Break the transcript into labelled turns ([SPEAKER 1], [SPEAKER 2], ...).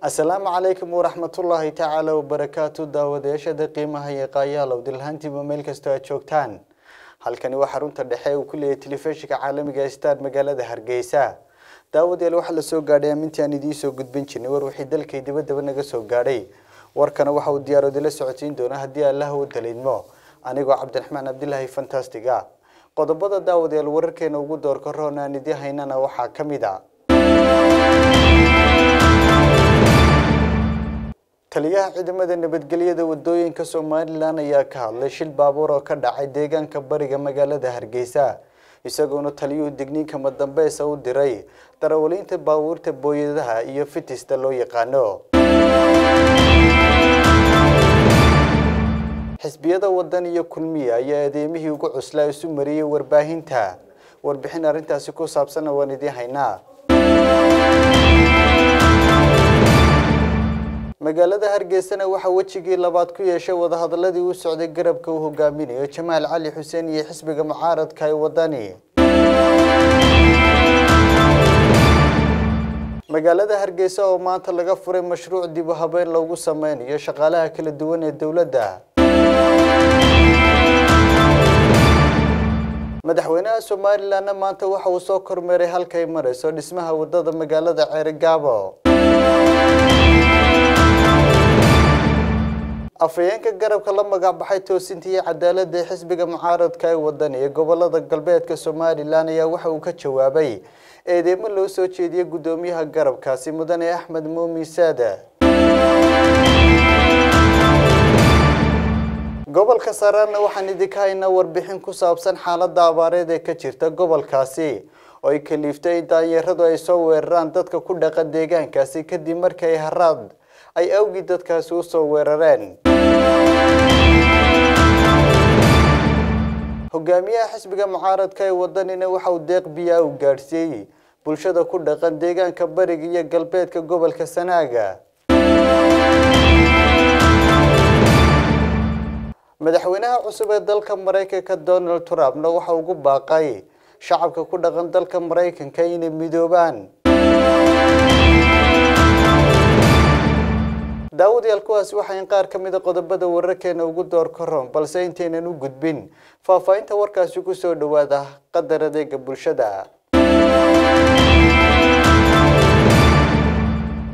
[SPEAKER 1] asalaamu calaykum waraxmatullaahi tacaala wabarakaatu daawadayaashada qiimaha iyo qaayaalow dilhaantiiba meel kastoo aad joogtaan halkani waa xarunta dhexe uu ku leeyahay telefishinka caalamiga star magaalada hargeysa daawadayaal waxaa lasoo gaadhay amintii aan idiin soo gudbin jirnay war wixii dalkay dibadaba naga soo gaadhay warkana waxa uu diyaaroodila socodsiin doona haddii allaha u daliidmo anigoo cabdiraxmaan cabdilaahi fantastiga qodobada daawadayaal wararkeena ugu doorka roon aan idiin haynana waxaa ka mid a taliyaha ciidamada nabadgelyada wadooyinka somalilan ayaa ka hadlay shil baabuur oo ka dhacay deegaanka bariga magaalada hargeysa isagoona taliyuhu digniinkama dambeesa u diray darawaliinta baabuurta booyadaha iyo fitista loo yaqaano xisbiyada wadan iyo kulmiya ayaa adeemihii ugu cuslaa isu mariyey warbaahinta warbixin arrintaasi ku saabsanna waan idiin haynaa magaalada hargeysana waxaa wejigii labaad ku yeeshay wadahadaladii u socday garabka uu hogaaminayo jamaal cali xuseen iyo xisbiga mucaaradka ee wadani magaalada hargeysa oo maanta laga furay mashruuc dib u habeyn loogu sameynayo shaqaalaha kala duwan ee dowladda madaxweynaha somalilanna maanta waxa uu soo kormeeray halkay marayso dhismaha wadada magaalada ceerigaabo afhayeenka garabka la magac baxay toosinta iyo cadaaladda ee xisbiga mucaaradka ee wadani ee gobolada galbeedka somalilan ayaa waxa uu ka jawaabay eedeemo loo soo jeediyey guddoomiyaha garabkaasi mudane axmed muumin saada gobolka saraarna waxaan idinka haynaa warbixin ku saabsan xaaladda abaareed ee ka jirta gobolkaasi oo ay kaliiftay in daanyaradu ay soo weeraraan dadka ku dhaqan deegaankaasi kadib markii ay haraad ay awgii dadkaasi u soo weerareen hogaamiyaha xisbiga mucaaradka ee wadanina waxa uu deeq biyaa u gaadhsiiyey bulshada ku dhaqan deegaanka bariga iyo galbeedka gobolka sanaaga madaxweynaha cusub ee dalka maraykanka donald trumpna waxa ugu baaqay shacabka ku dhaqan dalka maraykanka inay midoobaan daawadayaal kuwaasi waxayn qaar ka mida qodobada wararkeena ugu door ka roon balse intaynan u gudbin faahfaahinta warkaasi ku soo dhowaada qadar adeega bulshada